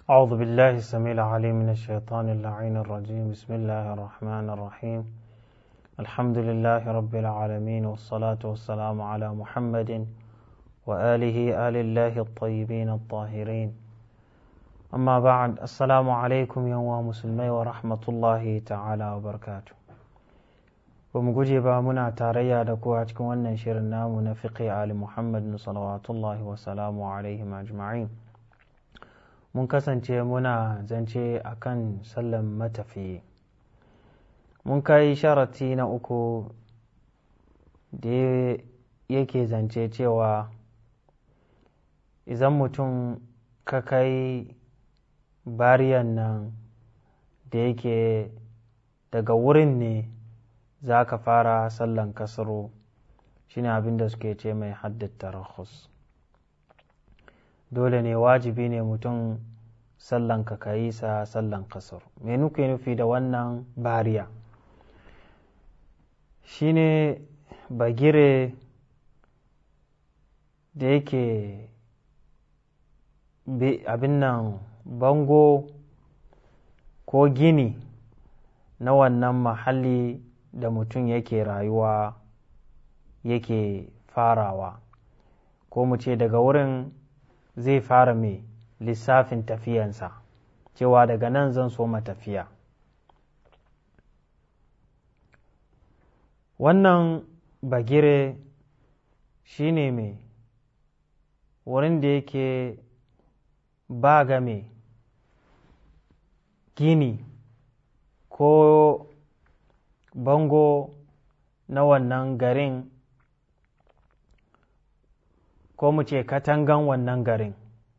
أعوذ بالله السميع العليم من الشيطان اللعين الرجيم بسم الله الرحمن الرحيم الحمد لله رب العالمين والصلاة والسلام على محمد وآله آل الله الطيبين الطاهرين أما بعد السلام عليكم يا مسلمي ورحمة الله تعالى وبركاته bamu guje ba muna tarayya da ku a cikin wannan shirin namu na fiqi ali muhammad salawatullahi wa salamu alaihim ajma'in mun kasance muna zance a kan sallan matafiyi mun kai sharati na uku da yake zance cewa idan mutum ka kai bariyan nan da yake daga wurin ne za ka fara sallan kasaro shine abin da suke ce mai haddata rahus dole ne wajibi ne mutum sallan ka kayi sa sallan kasar me nuke nufi da wannan bariya shine bagire da yake abin nan bango ko gini na wannan mahalli da mutum yake rayuwa yake farawa ko mu ce daga wurin zai fara mai lissafin tafiyansa cewa daga nan zan so tafiya wannan bagire shi ne mai wurin da yake ba ga mai gini ko bango na wannan garin ko mu ce katangan wannan garin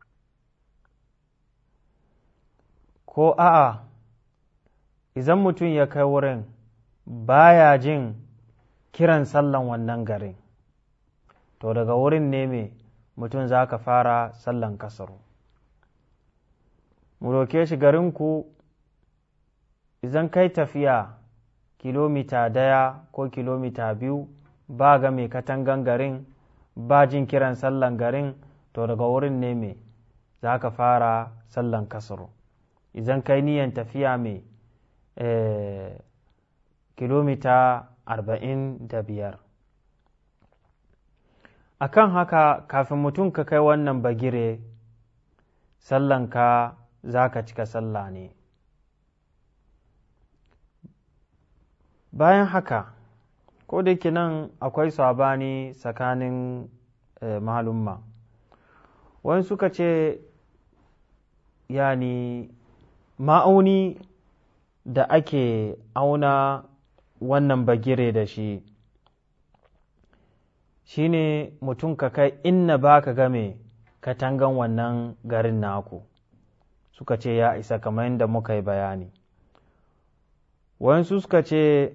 ko a'a idan mutum ya kai wurin baya jin kiran sallan wannan garin to daga wurin ne me mutum za ka fara sallan kasaru mu roke shi garinku idan kai tafiya kilomita daya ko kilomita biyu ba ga mai katangan garin ba jin kiran sallan garin to daga wurin ne me za ka fara sallan kasaru idan kai niyan tafiya mai kilomita arba'in da biyar a kan haka kafin mutum ka kai wannan bagire sallanka za ka cika sallah ne bayan haka ko da yake nan akwai sabani tsakanin malumma wani suka ce yani ma'auni da ake auna wannan bagire da shi shi ne mutum ka kai inna ba ka game katangan wannan garin naku suka ce ya isa kamar yadda muka yi bayani wayansu suka ce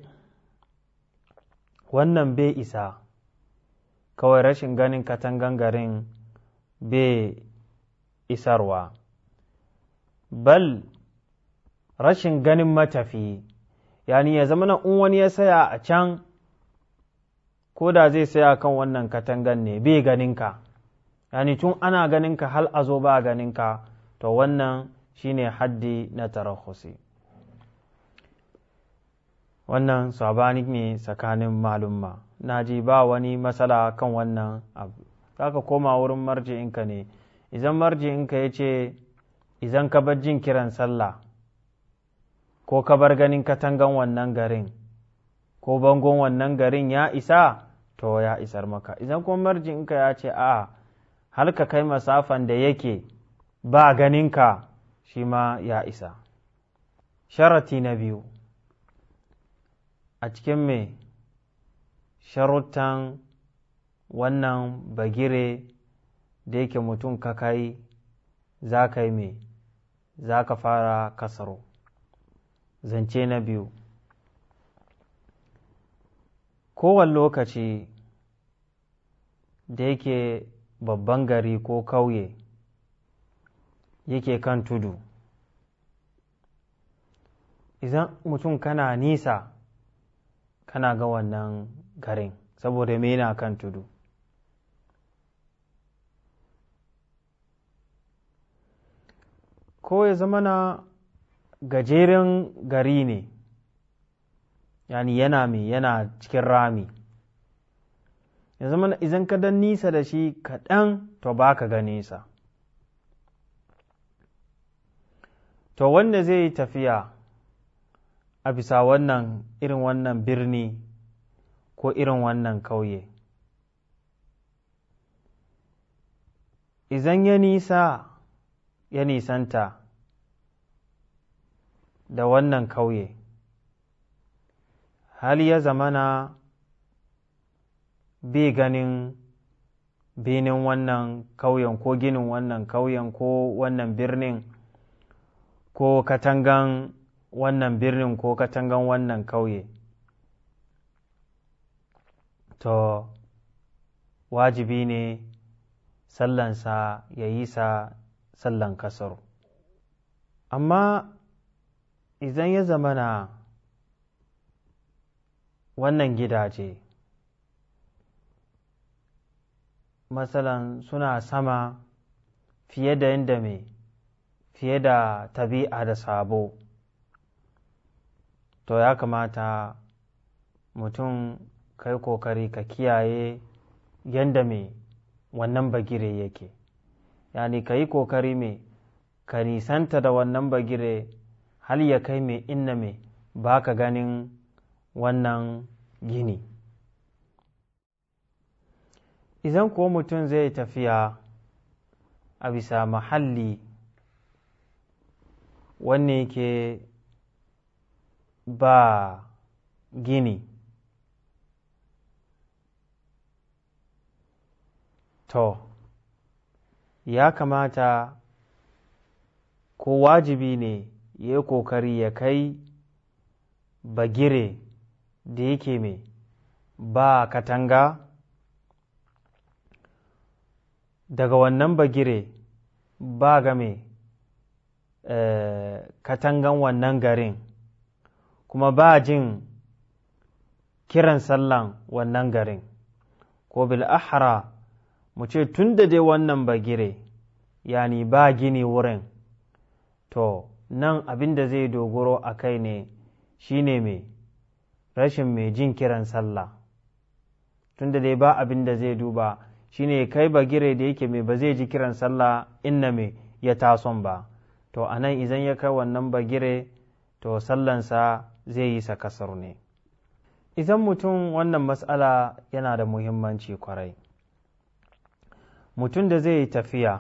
wannan bai isa kawai rashin ganin katangan garin bai isarwa bal rashin ganin matafi yani ya zama na in wani ya saya a can ko da zai saya kan wannan katangan ne bai ganinka yani tun ana ganinka hal a zo ba ganinka to wannan shine haddi na tarahusi wannan sabani ne tsakanin malumma na ji ba wani matsala kan wannan abu za ka koma wurin marji'inka ne idan marji'inka ya ce idan ka bar jin kiran sallah ko ka bar ganin katangan wannan garin ko bangon wannan garin ya isa to ya isar maka idan kuma marji'inka ya ce a har ka kai masafan da yake ba ganinka shi ma ya isa sharati na biyu a cikin mai sharuttan wannan bagire da yake mutum ka kai za ka yi mai za ka fara kasaro zance na biyu kowane lokaci da yake babban gari ko kauye yake kan tudu idan mutum kana nisa kana ga wannan garin saboda me yana kan tudu ko ya zama na gajeren gari ne yani yana mai yana cikin rami ya zama idan ka dan nisa da shi kaɗan to ba ka ga nisa to wanda zai yi tafiya a bisa wannan irin wannan birni ko irin wannan kauye izan ya nisa ya nisanta da wannan kauye hal ya zamana bai ganin benin wannan kauyen ko ginin wannan kauyen ko wannan birnin ko katangan wannan birnin ko katangan wannan kauye to wajibi ne sallansa ya yi sa sallan kasar amma idan ya zamana wannan gidaje matsalan suna sama fiye da yadda mai fiye da tabi'a da sabo to ya kamata mutum kai kokari ka kiyaye yadda mai wannan bagire yake yani ka yi kokari mai ka nisanta da wannan bagire hal ya kai mai inna mai ba ka ganin wannan gini idan kuwa mutum zai tafiya a bisa mahalli wanne ke ba gini to ya kamata ko wajibi ne ya yi kokari ya kai bagire da yake mai ba katanga daga wannan bagire ba ga mai katangan wannan garin kuma ba jin kiran sallan wannan garin ko bil ahra mu ce tun da dai wannan bagire yani ba gini wurin to nan abin da zai dogoro a kai ne shine mai rashin mai jin kiran sallah tun da dai ba abin da zai duba shine kai bagire da yake mai ba zai ji kiran sallah inna mai ya tason ba to a nan idan ya kai wannan bagire to sallansa zai yi sa kasar ne idan mutum wannan matsala yana da muhimmanci kwarai mutum da zai yi tafiya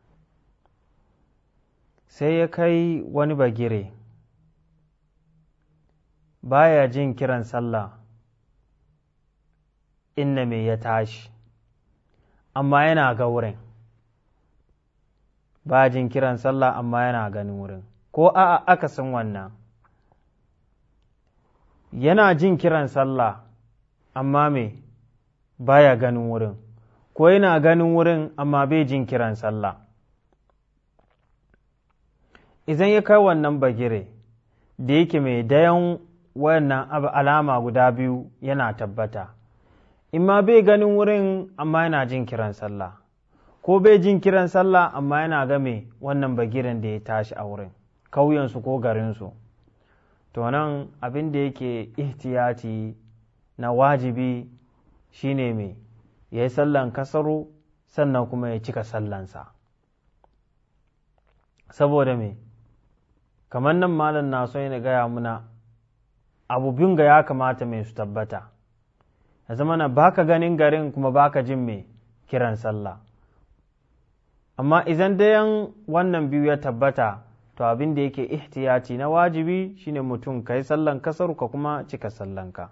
sai ya kai wani bagire baya jin kiran sallah inna mai ya tashi amma yana ga wurin ba jin kiran sallah amma yana ganin wurin ko a'a akasin wannan yana jin kiran sallah amma me baya ganin wurin ko yana ganin wurin amma bai jin kiran sallah idan ya kai wannan bagire da yake mai dayan wannan alama guda biyu yana tabbata imma bai ganin wurin amma yana jin kiran sallah ko bai jin kiran sallah amma yana game wannan bagiren da ya tashi a wurin kauyensu ko garinsu to nan abin da yake ihtiyati na wajibi shine mai ya yi sallan kasaru sannan kuma ya cika sallansa saboda me kamar nan malam na so yana gaya muna abubuwan ga ya kamata mai su tabbata ya zama na baka ganin garin kuma baka jin mai kiran sallah amma idan dayan wannan biyu ya tabbata to abin da yake ihtiyati na wajibi shine mutum ka yi sallan kasar ka kuma cika sallanka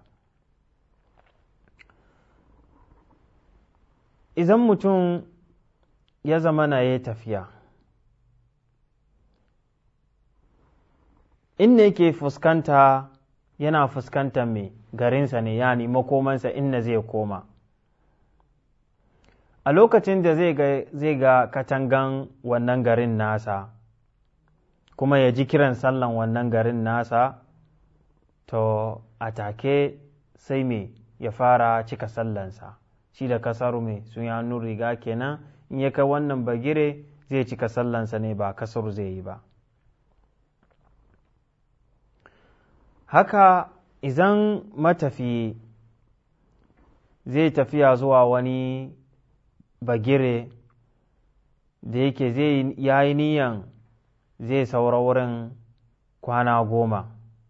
idan mutum ya zama na ya tafiya inda yake fuskanta yana fuskantar mai garinsa ne yani makomansa inda zai koma a lokacin da zai ga katangan wannan garin nasa kuma ya ji kiran sallan wannan garin nasa to a take sai me ya fara cika sallansa shi da kasaru mai sun yi riga kenan in ya kai wannan bagire zai cika sallansa ne ba kasaru zai yi ba haka idan matafi zai tafiya zuwa wani bagire da yake zai yayi niyan zai saura wurin kwana goma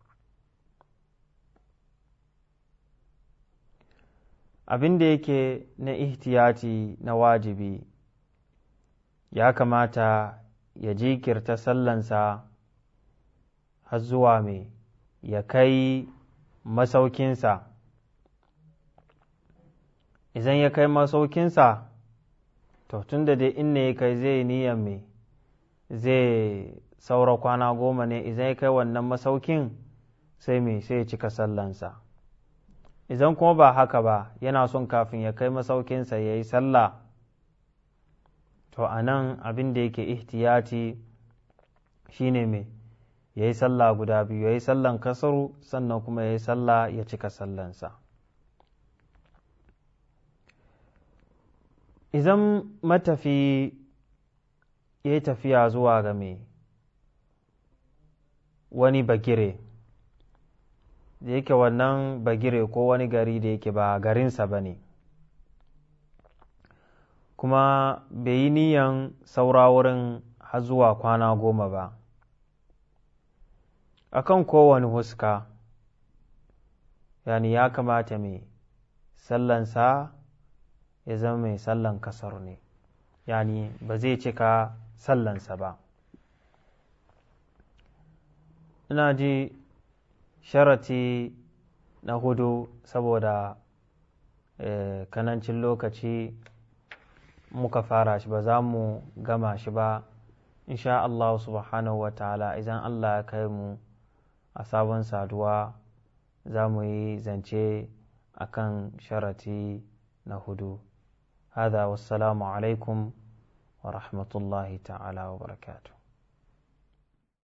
abin da yake na ihtiyati na wajibi ya kamata ya jikirta sallansa har zuwa mai ya kai masaukinsa idan ya kai masaukinsa to tun da dai inda ya kai zai niyan mai zai saura kwana goma ne idan ya kai wannan masaukin sai mai sai ya cika sallansa idan kuma ba haka ba yana son kafin ya kai masaukinsa ya yi sallah to a nan abin da yake ihtiyati shine mai ya yi sallah guda biyu ya yi sallan kasaru sannan kuma ya yi sallah ya cika sallansa idan matafi ya yi tafiya zuwa ga mai wani bagire da yake wannan bagire ko wani gari da yake ba garinsa ba ne kuma bai yi niyan saura wurin har zuwa kwana goma ba akan kowane huska yani ya kamata mai sallansa ya zama mai sallan kasar ne yani ba zai cika sallansa ba ina ji sharati na hudu saboda kanancin lokaci muka fara shi ba za mu gama shi ba insha Allah subhanahu wa ta'ala idan Allah ya kai mu a sabon saduwa za mu yi zance akan sharati na hudu هذا والسلام عليكم ورحمة الله تعالى وبركاته